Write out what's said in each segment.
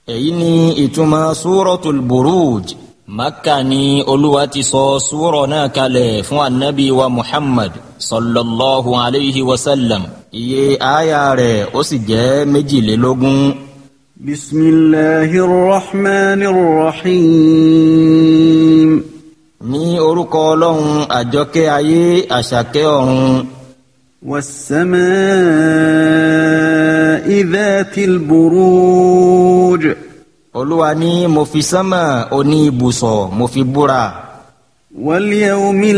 èyí ni ìtumọ̀ súrọ̀tul buruj makka ni olúwa ti sọ súrọ̀ náà kalẹ̀ fún anabi wa muhammad sallallahu alayhi wa sallam iye aya rẹ̀ ó sì jẹ́ méjìlélógún. bismillahir rahmanir rahim. ní orúkọ ọlọ́run àjọkẹ́ ayé àṣàkẹ́ ọ̀run. was-samaa'i dhatil buruj. olúwa ní mo fi sánmà oní ibùsọ̀ mo fi búra. wal yawmil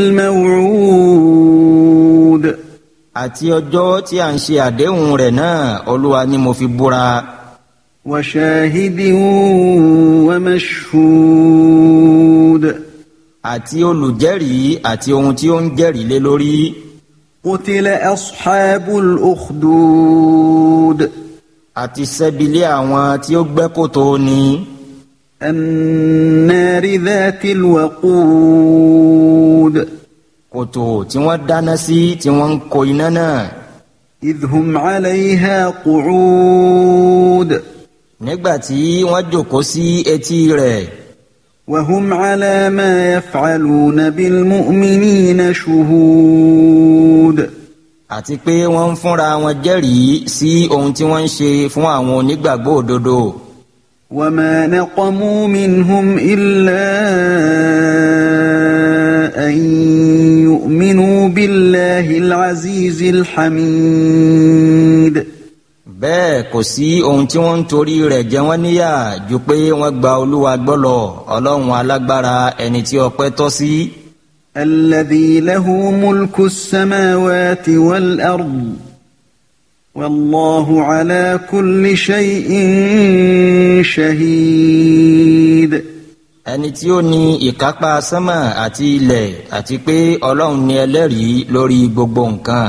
maw'ud. àti ọjọ́ tí a ń ṣe àdéhùn rẹ̀ náà olúwa ní mo fi búra. wa shahidin wa mashhud. àti olùjẹ́rìí àti ohun tí ó ń jẹ́rìí lé lórí. qutila ashabul ukhdud. àti sẹ́bilé àwọn tí ó gbẹ́ kòtò ni. annari dhatil waqud. kòtò tí wọ́n dáná sí tí wọ́n ń ko iná náà. idh hum alayha qu'ud. nígbà tí wọ́n jókòó sí etí rẹ̀. وهم على ما يفعلون بالمؤمنين شهود àti pé wọ́n ń fúnra wọn jẹ́rìí sí ohun tí wọ́n ń ṣe fún àwọn onígbàgbọ́ òdodo. وما نقموا منهم إلا أن يؤمنوا بالله العزيز الحميد bẹ́ẹ̀ kò sí ohun tí wọ́n ń torí rẹ̀ jẹ wọ́n níyà ju pé wọ́n gba olúwa gbọ́lọ̀ ọlọ́run alágbára ẹni tí ọpẹ́ tọ́ sí. الذي له ملك السماوات والأرض والله على كل شيء شهيد ẹni tí ó ní ìkápá sánmà àti ilẹ̀ àti pé ọlọ́run ni ẹlẹ́rìí lórí gbogbo nǹkan.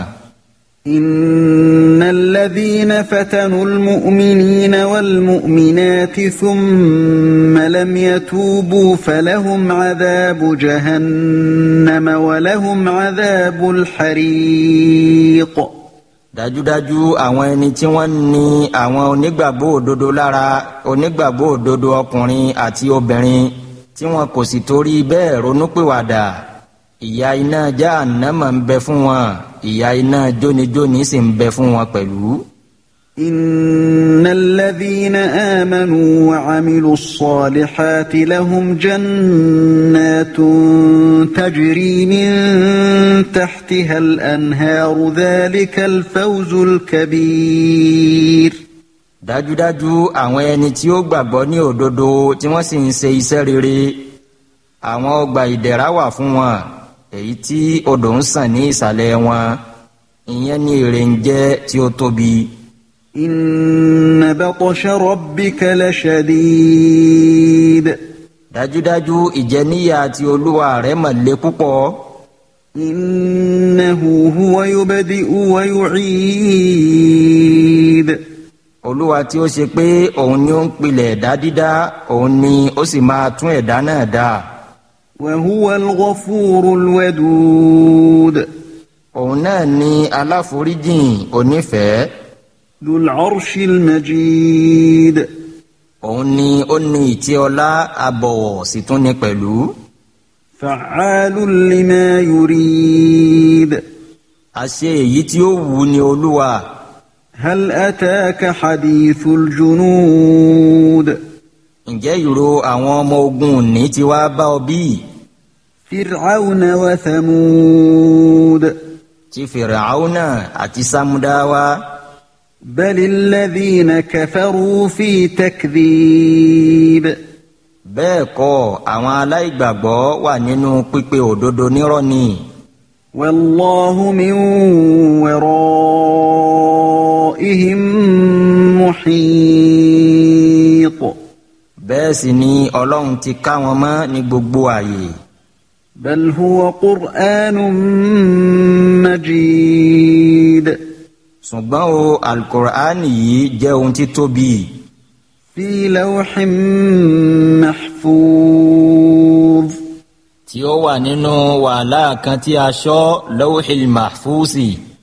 إن الذين فتنوا المؤمنين والمؤمنات ثم لم يتوبوا فلهم عذاب جهنم ولهم عذاب الحريق dájúdájú àwọn ẹni tí wọ́n ní àwọn onígbàgbọ́ òdodo lára onígbàgbọ́ òdodo ọkùnrin àti obìnrin tí wọn kò sì torí bẹ́ẹ̀ ronúpìwàdà ìyà iná Jahannama ń bẹ fún wọn ìyà iná jónijóni sì ń bẹ fún wọn pẹ̀lú. إن الذين آمنوا وعملوا الصالحات لهم جنات تجري من تحتها الأنهار ذلك الفوز الكبير dájúdájú àwọn ẹni tí ó gbàgbọ́ ní òdodo tí wọ́n sì ń ṣe iṣẹ́ rere àwọn ọgbà ìdẹ̀ra wà fún wọn èyí tí odò ń sàn ní ìsàlẹ̀ wọn ìyẹn ní èrè ń jẹ́ tí ó tóbi. إن بطش ربك لشديد dájúdájú ìjẹníyà ti olúwa rẹ̀ mà le púpọ̀. إنه هو يبدئ ويعيد olúwa tí ó ṣe pé òun ni ó ń pilẹ̀ ẹ̀dá dídá òun ni ó sì máa tún ẹ̀dá náà dá. وهو الغفور الودود òun náà ni aláforíjìn onífẹ̀ẹ́. ذو العرش المجيد òun ni ó ní ìtẹ́ ọlá abọ̀wọ̀ sì tún ní pẹ̀lú. فعال لما يريد àṣẹ èyí tí ó wù ní olúwa. هل أتاك حديث الجنود ǹjẹ́ ìró àwọn ọmọ ogun òní ti wá bá ọ bí? فرعون وثمود ti fìràhánà àti sámúdáwá. بل الذين كفروا في تكذيب bẹ́ẹ̀ kọ́ àwọn aláìgbàgbọ́ wà nínú pípe òdodo nírọ́ ni. والله من ورائهم محيط bẹ́ẹ̀ sì ni ọlọ́run ti ká wọn mọ́ ní gbogbo àyè. بل هو قرآن مجيد ṣùgbọ́n o alukur'ani yìí jẹ́ ohun tí tóbi. في لوح محفوظ tí ó wà nínú wàhálà kan tí a ṣọ́ lawhil mahfusi